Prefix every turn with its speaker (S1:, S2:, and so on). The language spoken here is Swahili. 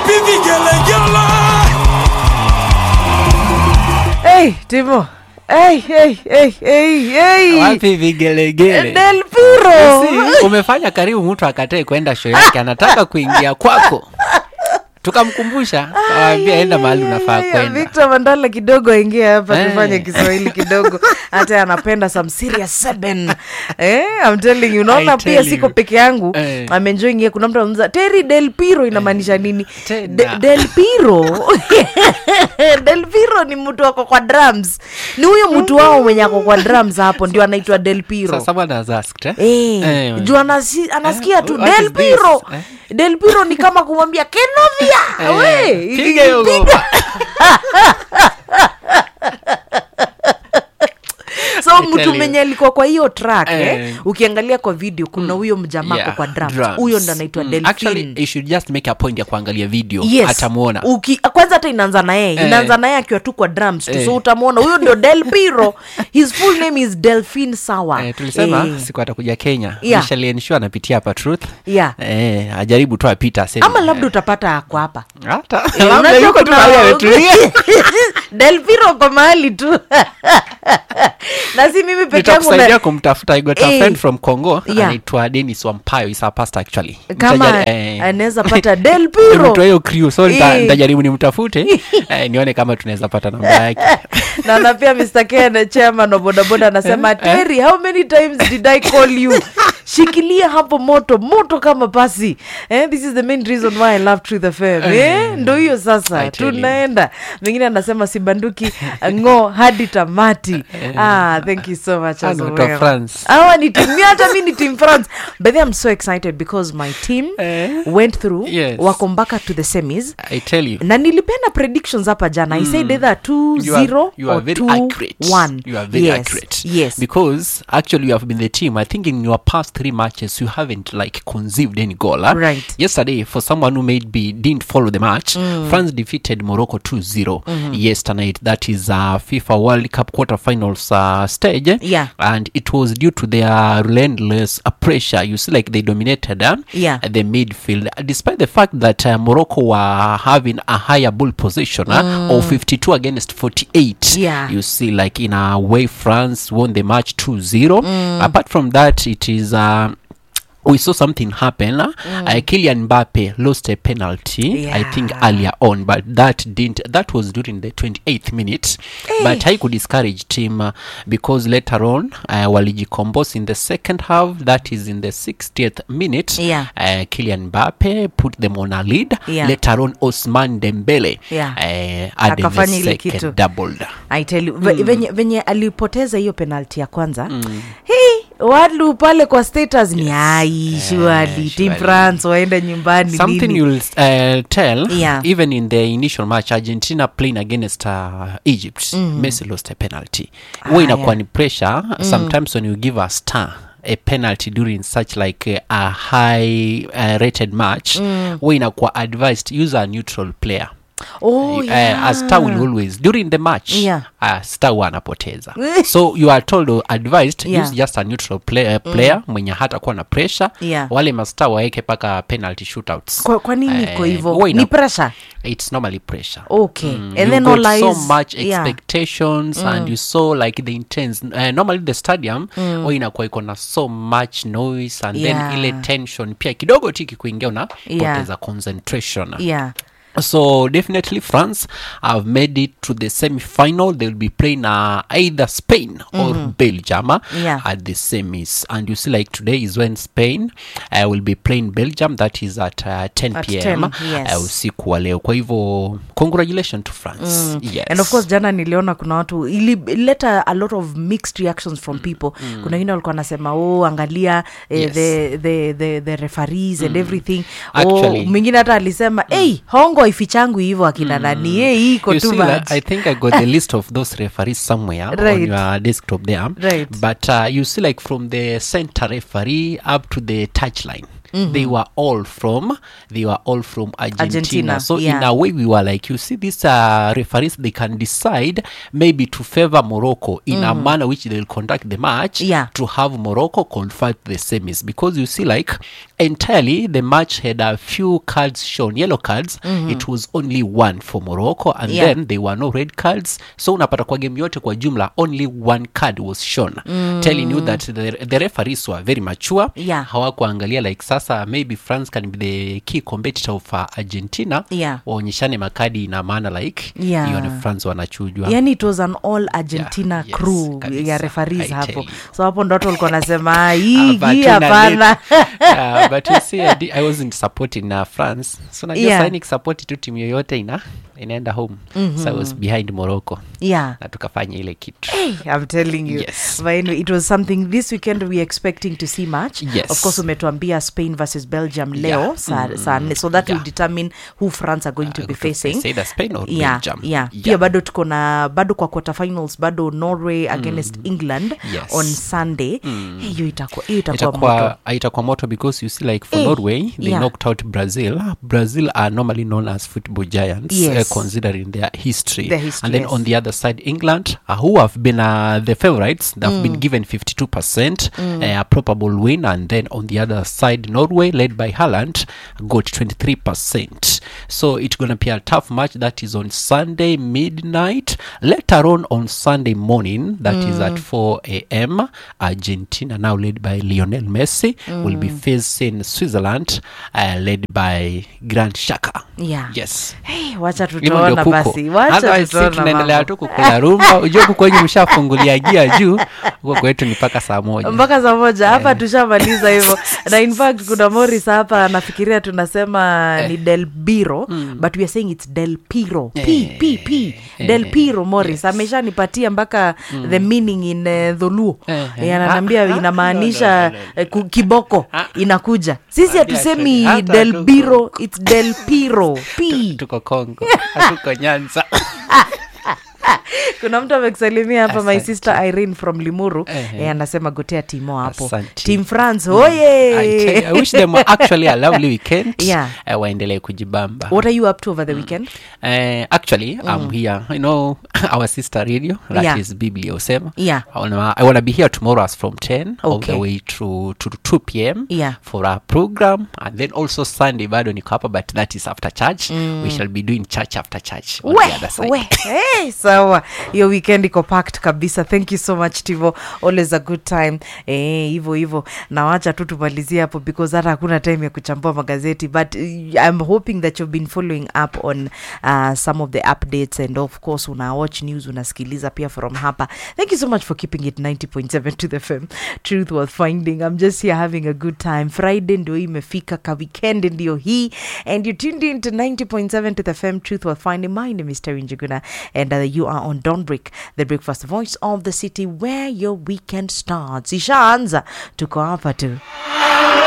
S1: wapi vigelegele
S2: hey, timo hey, hey, hey, hey, hey.
S3: wapi vigelegele
S2: del piro
S3: Si, umefanya karibu mtu akatae kwenda show yake anataka kuingia kwako tukamkumbusha kawambia enda mahali unafaa
S2: Ay, ay,
S3: kwenda
S2: victor mandala kidogo aingie hapa
S3: Eh.
S2: tufanye kiswahili kidogo hata anapenda some serious seven eh, I'm telling you unaona
S3: I
S2: pia
S3: tell
S2: siko
S3: you.
S2: peke yangu
S3: Eh.
S2: amenjoing ye kuna mtu anauza teri del piro inamaanisha nini
S3: Tena.
S2: De, del piro del piro ni mtu ako kwa drums ni huyo mtu wao mwenye ako kwa drums hapo ndio anaitwa del piro
S3: sasa bwana has asked eh?
S2: Eh,
S3: Eh,
S2: juu anasi, anasikia
S3: Eh,
S2: tu
S3: what
S2: del
S3: is this?
S2: piro
S3: Eh?
S2: del piro ni kama kumwambia kenovia
S3: eh,
S2: we
S3: piga hiyo ngoma.
S2: so
S3: I
S2: mtu
S3: tell you.
S2: mwenye alikuwa kwa hiyo track eh.
S3: Eh.
S2: ukiangalia kwa video kuna huyo mjamako
S3: Yeah,
S2: kwa drums
S3: drums.
S2: huyo ndo anaitwa
S3: Mm,
S2: delphin
S3: actually you should just make a point ya kuangalia video
S2: yes
S3: atamuona
S2: Uki, kwanza hata inaanza na yeye
S3: Eh.
S2: inaanza na yeye akiwa tu kwa drums tu
S3: Eh.
S2: so utamwona huyo ndio del piro his full name is delphin sawa
S3: Eh, tulisema
S2: Eh.
S3: siku atakuja kenya
S2: Yeah.
S3: Michelle Ensure anapitia hapa truth
S2: Yeah.
S3: eh, ajaribu tu apita aseme.
S2: ama labda utapata ako hapa
S3: hata
S2: Eh,
S3: labda
S2: unajua
S3: yuko tu
S2: kuna-
S3: mahali ametulia
S2: delpiro kwa mahali tu na si mimi peke yangu
S3: nitakusaidia
S2: na-
S3: kumtafuta I got a
S2: Eh.
S3: friend from congo
S2: Yeah.
S3: anaitwa denis wampayo is a pastor actually
S2: kama
S3: Nitajari- eh,
S2: anaweza pata del
S3: ni
S2: piro
S3: mtu wa hiyo crew so nita-
S2: Eh.
S3: nitajaribu nimtafute eh, nione kama tunaweza pata namba yake
S2: na na pia mr ken chairman wa bodaboda anasema terry how many times did i call you shikilia hapo moto moto kama pasi eh, this is the main reason why i love truth fm eh, ndo hiyo sasa
S3: I tell you.
S2: tunaenda mwingine anasema sibanduki ngo hadi tamati ah, thank you so much
S3: Ah,
S2: as
S3: ni watu wa
S2: well.
S3: France.
S2: Hawa ni team mi hata mi ni team france but then i'm so excited because my team
S3: Eh.
S2: went through
S3: Yes.
S2: wako mpaka to the semis
S3: i tell you
S2: na nilipenda predictions hapa jana i said either 2
S3: you are,
S2: 0
S3: you are
S2: or
S3: very
S2: 2
S3: accurate
S2: 1
S3: you are very
S2: yes.
S3: accurate
S2: yes
S3: because actually you have been the team i think in your past three matches you haven't like conceived any goal huh?
S2: Right.
S3: yesterday for someone who maybe didn't follow the match france defeated morocco 2-0 yesterday night that is uh, fifa world cup quarterfinals uh, stage eh?
S2: Yeah.
S3: and it was due to their relentless uh, pressure you see like they dominated uh,
S2: Yeah.
S3: the midfield despite the fact that uh, morocco were having a higher ball position uh, of 52 against 48
S2: Yeah.
S3: you see like in a way france won the match 2-0 apart from that it is uh, we saw something happen uh, uh, Kylian Mbappe lost a penalty I think
S2: Yeah.
S3: earlier on but that didn't that was during the 28th minute but I could discourage team uh, because later on uh, walijicombos in the second half that is in the 60th minute
S2: Yeah.
S3: uh, Kylian Mbappe put them on a lead
S2: Yeah.
S3: later on Osman Dembele
S2: Yeah.
S3: uh, added the
S2: Akafanya ile kitu.
S3: second doubled
S2: I tell you ve- venye, venye alipoteza hiyo penalti ya kwanza mm. hey, watu pale kwa status ni ai shuali team
S3: surely.
S2: france waende nyumbani
S3: something
S2: nini.
S3: you'll uh, tell
S2: Yeah.
S3: even in the initial match argentina playing against uh, egypt messi lost a penalty huwa
S2: Ah,
S3: inakuwa
S2: yeah.
S3: ni pressure sometimes when you give a star a penalty during such like uh, a high uh, rated match huwa inakuwa advised use a neutral player
S2: oh,
S3: uh,
S2: yeah.
S3: a star will always during the match
S2: Yeah.
S3: uh, star huwa anapoteza so you are told or advised
S2: Yeah.
S3: use just a neutral play, uh, player mwenye hata kuwa na pressure
S2: Yeah.
S3: wale mastar waeke paka penalty shootouts
S2: kwa, kwa nini
S3: Eh,
S2: iko hivyo
S3: huwa ina-
S2: ni pressure
S3: it's normally pressure
S2: okay
S3: Mm,
S2: and
S3: you
S2: then
S3: got
S2: all
S3: so
S2: eyes
S3: much
S2: yeah.
S3: expectations and you saw like the intense uh, normally the stadium mm. inakuwa iko na so much noise and
S2: Yeah.
S3: then ile tension pia kidogo tiki kuingia una
S2: Yeah.
S3: poteza concentration
S2: yeah
S3: so definitely france have made it to the semi-final they'll be playing uh, either spain or belgium uh,
S2: Yeah.
S3: at the semis and you see like today is when spain uh, will be playing belgium that is at uh, 10
S2: At
S3: pm
S2: 10, yes.
S3: uh, usiku wa leo kwa hivyo congratulations to france yes.
S2: and of course jana niliona kuna watu ilileta a lot of mixed reactions from people kuna wengine walikuwa wanasema oh angalia eh,
S3: Yes.
S2: the, the, the, the referees and everything oh,
S3: Actually-
S2: mwingine hata alisema hey, hongo haifichangu hivyo akina nani hey, hii iko
S3: You
S2: too
S3: see,
S2: much
S3: like, I think I got the list of those referees somewhere on
S2: Right.
S3: your desktop there.
S2: Right.
S3: But uh, you see, like from the center referee up to the touchline, they were all from they were all from argentina,
S2: Argentina,
S3: so in
S2: yeah.
S3: a way we were like you see these uh, referees they can decide maybe to favor morocco in a manner which they'll conduct the match
S2: Yeah.
S3: to have morocco qualify to the semis because you see like entirely the match had a few cards shown yellow cards it was only one for morocco and
S2: Yeah.
S3: then there were no red cards so unapata kwa game yote kwa jumla only one card was shown telling you that the, the referees were very mature
S2: Yeah.
S3: hawakuangalia like sasa maybe france can be the key competitor of uh, argentina
S2: Yeah.
S3: waonyeshane makadi ina maana like
S2: Yeah.
S3: ione france wanachujwa
S2: yani it was an all argentina
S3: Yeah, yes,
S2: crew
S3: kabisa.
S2: ya referees
S3: I
S2: hapo
S3: tell you.
S2: so hapo ndo watu walikuwa nasema hii
S3: Ah, but
S2: hii
S3: tuna
S2: hapana
S3: let- Ah, but you see I, di- I wasn't supporting uh, france so najua
S2: Yeah.
S3: yeah. nikisupport tu timu yoyote ina inaenda home mm-hmm. so i was behind morocco
S2: yeah
S3: na tukafanya ile kitu
S2: Hey, I'm telling you.
S3: Yes.
S2: But anyway, it was something this weekend we're expecting to see match.
S3: Yes.
S2: Of course, umetuambia Spain versus Belgium leo
S3: Yeah.
S2: saa saa nne. so that will
S3: Yeah.
S2: determine who France are going to
S3: Uh,
S2: be
S3: to-
S2: facing.
S3: it's either Spain or
S2: yeah,
S3: Belgium.
S2: yeah.
S3: Yeah.
S2: Pia bado tuko na bado kwa quarterfinals bado Norway against England
S3: Yes.
S2: on Sunday. Hey, hiyo itakuwa hiyo itakuwa moto.
S3: itakuwa itakuwa moto because you see like for
S2: Eh,
S3: norway they
S2: yeah.
S3: knocked out brazil brazil are normally known as football giants
S2: Yes.
S3: uh, considering their history.
S2: Their history,
S3: and then
S2: yes.
S3: on the other side england uh, who have been uh, the favorites they've been given 52 percent uh, a probable win and then on the other side norway led by Haaland got 23 percent so it's gonna be a tough match that is on sunday midnight later on on sunday morning that is at 4 a.m argentina now led by lionel messi will be facing switzerland uh, led by grand shaka
S2: Yeah.
S3: yes
S2: Hey, wacha
S3: hivyo ndio
S2: tutaona
S3: kuko
S2: basi. Wacha
S3: Otherwise, si
S2: tutaona
S3: tunaendelea
S2: mambo.
S3: tu kukula rumba ujue huku kwenye mshafungulia gia juu huko kwetu ni mpaka saa moja
S2: mpaka saa moja hapa tushamaliza hivyo na in fact kuna moris hapa anafikiria tunasema ni del biro but we are saying it's del piro p p p del piro moris ameshanipatia mpaka the meaning in uh, dholuo
S3: Eh, eh.
S2: Eh, ananiambia
S3: Ah, ah,
S2: inamaanisha
S3: no, no, no, no.
S2: eh, ku- kiboko
S3: Ah.
S2: inakuja sisi
S3: Ambia
S2: hatusemi
S3: tu- hata
S2: del
S3: tuko-
S2: biro its del piro p
S3: tuko kongo hatuko nyanza
S2: kuna mtu amekusalimia hapa my
S3: Asante.
S2: sister irene from limuru
S3: Ehe.
S2: eh, anasema gotea timo hapo
S3: Asante.
S2: team france
S3: I,
S2: oye
S3: tell you, I wish them actually a lovely weekend
S2: Yeah.
S3: uh, waendelee kujibamba
S2: what are you up to over the weekend
S3: Uh, actually i'm here you know our sister radio that
S2: Yeah.
S3: is biblia osema
S2: Yeah.
S3: I wanna, i wanna be here tomorrow as from 10 all
S2: Okay.
S3: the way to, to 2 p.m
S2: Yeah.
S3: for our program and then also sunday bado niko hapa but that is after church we shall be doing church after church on
S2: we,
S3: the other side
S2: we. Hey, sawa hiyo weekend iko packed kabisa thank you so much tivo always a good time eh, hivyo hivyo na wacha tu tumalizie hapo because hata hakuna time ya kuchambua magazeti but uh, i'm hoping that you've been following up on uh, some of the updates and of course una watch news unasikiliza pia from hapa thank you so much for keeping it 90.7 to the fm truth worth finding i'm just here having a good time friday ndio hii imefika ka weekend ndio hii and you tuned in to 90.7 to the fm truth worth finding my name is terry njuguna and uh, you are on Don't Break, the breakfast voice of the city where your weekend starts ishaanza tuko hapa tu